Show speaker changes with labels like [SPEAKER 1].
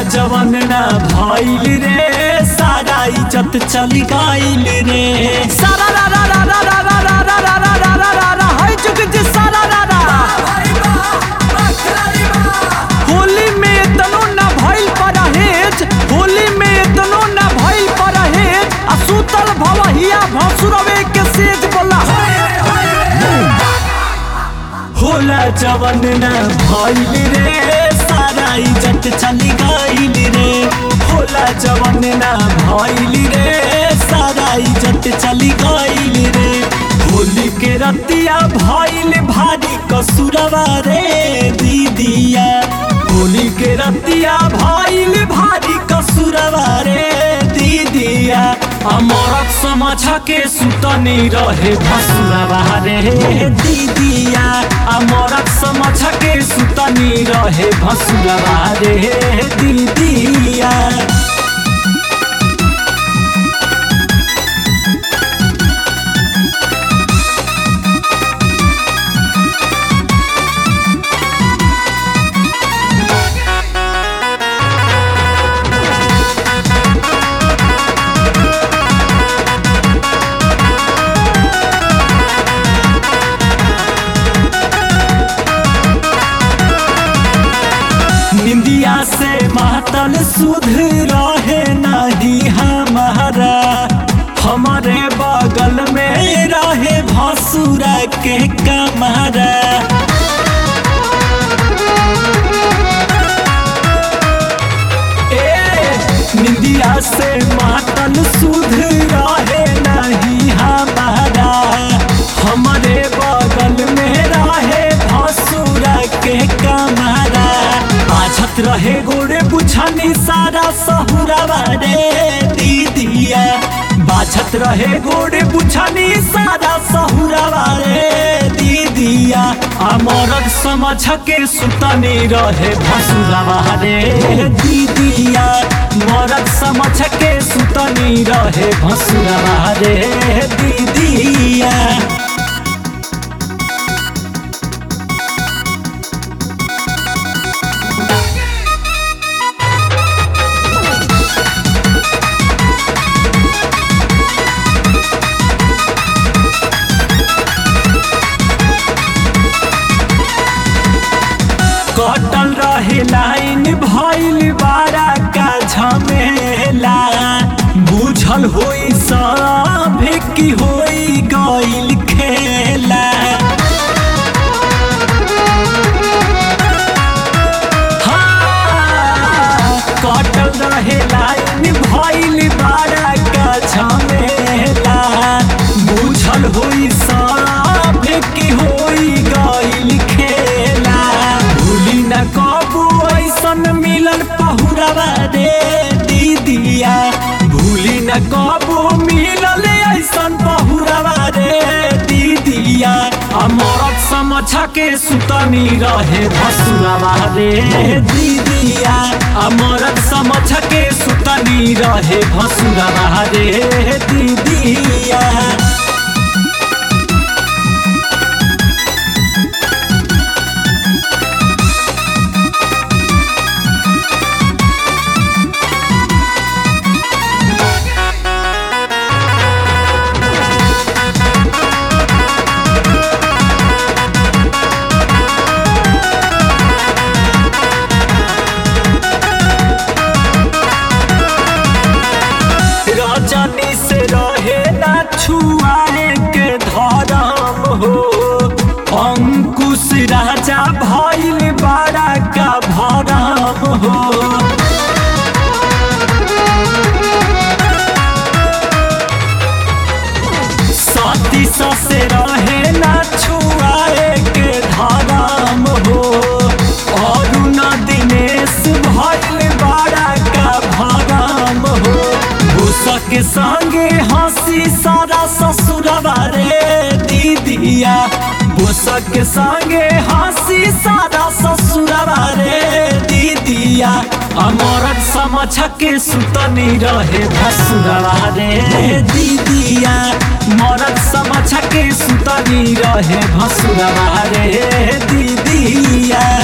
[SPEAKER 1] जवन ना भइल रे सारा इज्जत चली गइल रे सारा रा रा रा रा रा रा रा रा रा रा रा रा रा रा है जुग जी सारा रा रा होली में तनो ना भइल परहेज होली में तनो ना भइल परहेज आ सुतल भवहिया भसुरवे के सेज बोला होला जवन ना भइल रे सारा इज्जत चली गइल रे होला जवन ना भइल रे सारा इज्जत चली गइल रे होली के रतिया भइल भारी कसुरवा रे दीदिया होली के रतिया भइल भारी कसुरवा रे दीदिया अमरत समझ के सुतनी रहे भसुरवा रे दीदिया अमरत समझ के सुतनी रहे भसुरवा रे दीदिया निंदिया से मातल सुध रहे नहीं हमारा हमारे बगल में रहे भसुरा के कमरा ए, निंदिया से मातल सुध रहे नहीं हमारा हमारे बगल में रहे भसुरा के कमरा बाझत रहे गोरे बुझनी सारा सहुरवा रे दीदिया बाझत रहे गोरे बुझनी सारा सहुरवा रे दीदिया अमरक समझ के सुतनी रहे भसुरवा रे दीदिया मरद समझ के सुतनी रहे भसुरवा रे दीदिया कटल रहे लाइन भइल बारा का झमेला बुझल होई सब की होई गइल खेला हाँ, कटल रहे लाइन भइल बारा का झमेला बुझल होई सब की होई गइल खेला भूली न कबू ऐसन मिलल पहुरवा रे दीदिया भूली न कबू मिलल ऐसन पहुरवा रे दीदिया अमरत समझ के सुतनी रहे भसुरवा रे दीदिया अमरत समझ के सुतनी रहे भसुरवा रे दीदिया रजनी से रहे ना छुआए के धरम हो अंकुश राजा भइल बड़ा का भरम हो सती से रहे ना छुआए के धरम हो और न दिनेश भइल बड़ा का भरम हो भूसक संगे हंसी सारा ससुरवा रे दीदिया भूसक संगे हंसी सारा ससुरवा रे दीदिया अमरत समझ के सुतनी रहे भसुरवा रे दीदिया मरद समझ के सुतनी रहे भसुरवा रे दीदिया